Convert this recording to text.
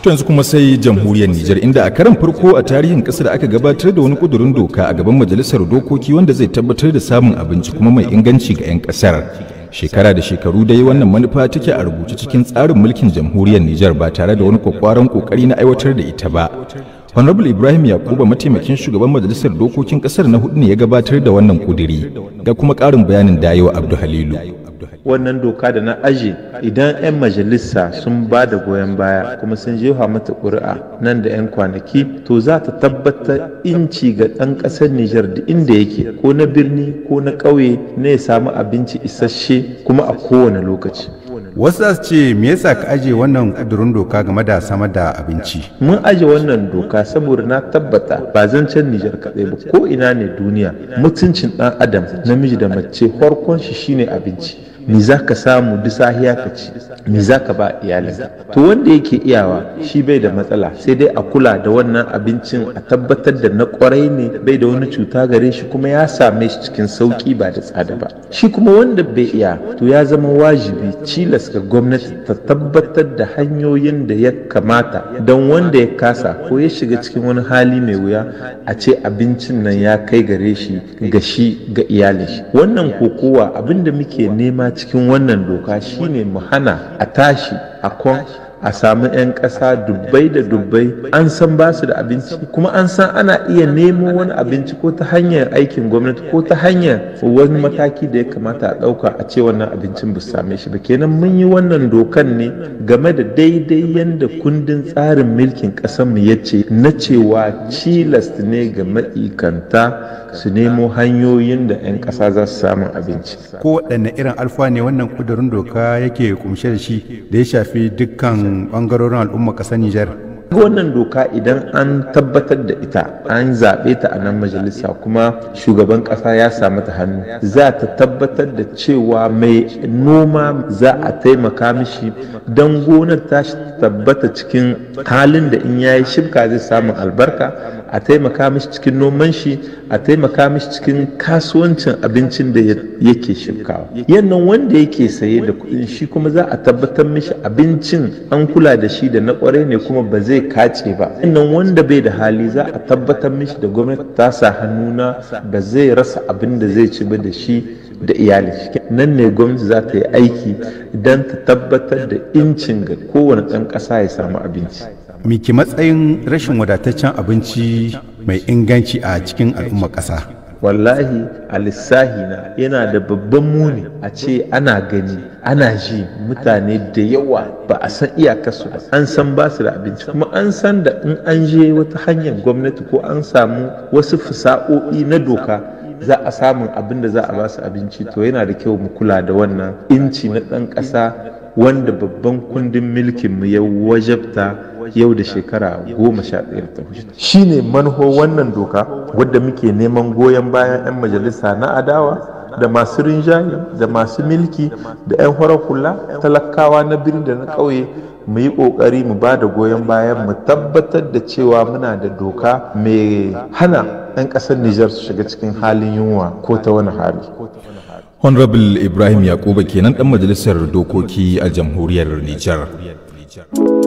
To yanzu kuma sai jamhuriyar Nijar inda a karan farko a tarihin kasar aka gabatar da wani kudurin doka a gaban majalisar dokoki wanda zai tabbatar da samun abinci kuma mai inganci ga 'yan kasar. Shekara da shekaru dai wannan manufa take a rubuce cikin tsarin mulkin jamhuriyar Nijar ba tare da wani kwakwaran kokari na aiwatar da ita ba. Honorable Ibrahim Yakuba mataimakin shugaban majalisar dokokin kasar na hudu ne ya gabatar da wannan kuduri ga kuma ƙarin bayanin dayewa Abdu Halilu. wannan doka da na aje idan 'yan majalisa sun ba da goyon baya kuma sun jefa mata ƙuri'a nan da 'yan kwanaki to za ta tabbatar inci ga ɗan ƙasar Nijar da inda yake ko na birni ko na ƙauye ne ya samu abinci isasshe kuma a kowane lokaci. wasu za su ce me yasa ka aje wannan kudurin doka game da samar da abinci mun aje wannan doka saboda na tabbata ba zancen Nijar kaɗai ba ko ina ne duniya mutuncin ɗan adam namiji da mace farkon shi shine abinci me za ka samu duk sahiya ka ci me za ka ba iyalinka to wanda yake iyawa shi bai da matsala sai dai a kula da wannan abincin a tabbatar da na kwarai ne bai da wani cuta gare shi kuma ya same shi cikin sauki ba da tsada ba shi kuma wanda bai iya to ya zama wajibi cilas ga gwamnati ta tabbatar da hanyoyin da ya kamata don wanda ya kasa ko ya shiga cikin wani hali mai wuya a ce abincin nan ya kai gare shi ga shi ga iyalin shi wannan kokowa abinda muke nema cikin wannan doka shine mu hana a tashi a kwan a samu 'yan ƙasa dubbai da dubbai an san ba su da abinci kuma an san ana iya nemo wani abinci ko ta hanyar aikin gwamnati ko ta hanyar wani mataki da ya kamata a ɗauka a ce wannan abincin ba su same shi ba kenan mun yi wannan dokan ne game da daidai yadda kundin tsarin mulkin ƙasarmu ya ce na cewa cilas ne ga ma'ikanta su nemo hanyoyin da 'yan ƙasa za su samu abinci. ko waɗanne irin alfa ne wannan kudurin doka yake kumshe da shi da ya shafi dukkan ɓangarorin al'umma ƙasar Nijar. wannan doka idan an tabbatar da ita an zaɓe ta a nan majalisa kuma shugaban ƙasa ya samu ta hannu za ta tabbatar da cewa mai noma za a taimaka mishi don gonar ta tabbata cikin halin da in yayi shibka zai samu albarka a taimaka mishi cikin noman shi a taimaka mishi cikin kasuwancin abincin da yake shibkawa yannan wanda yake saye da kuɗin shi kuma za a tabbatar mishi abincin an kula da shi da na ƙwarai ne kuma ba zai kace ba yannan wanda bai da hali za a tabbatar mishi da gwamnati ta sa hannuna ba zai rasa abin da zai ci ba da shi da iyali nan ne gwamnati za ta yi aiki don ta tabbatar da incin ga kowane ɗan ƙasa ya samu abinci miki matsayin rashin wadataccen abinci mai inganci a cikin al'ummar ƙasa wallahi a lissahi na yana da babban muni a ce ana gani ana ji mutane da yawa ba a san iyakarsu ba an san ba su da abinci kuma an san da in an je wata hanyar gwamnati ko an samu wasu fasa'o'i na doka za a samun abin da za a ba su abinci to yana da kyau mu kula da wannan inci na ɗan ƙasa wanda babban kundin mulkinmu ya wajabta yau da shekara goma sha ɗaya ta shi ne manho wannan doka wadda muke neman goyon bayan 'yan majalisa na adawa da masu rinjaye da masu milki da 'yan horar hula talakawa na birni da na ƙauye mu yi ƙoƙari mu ba da goyon bayan mu tabbatar da cewa muna da doka mai hana 'yan ƙasar Nijar su shiga cikin halin yunwa ko ta wani hali. Honorable Ibrahim Yakuba kenan ɗan majalisar dokoki a jamhuriyar Nijar.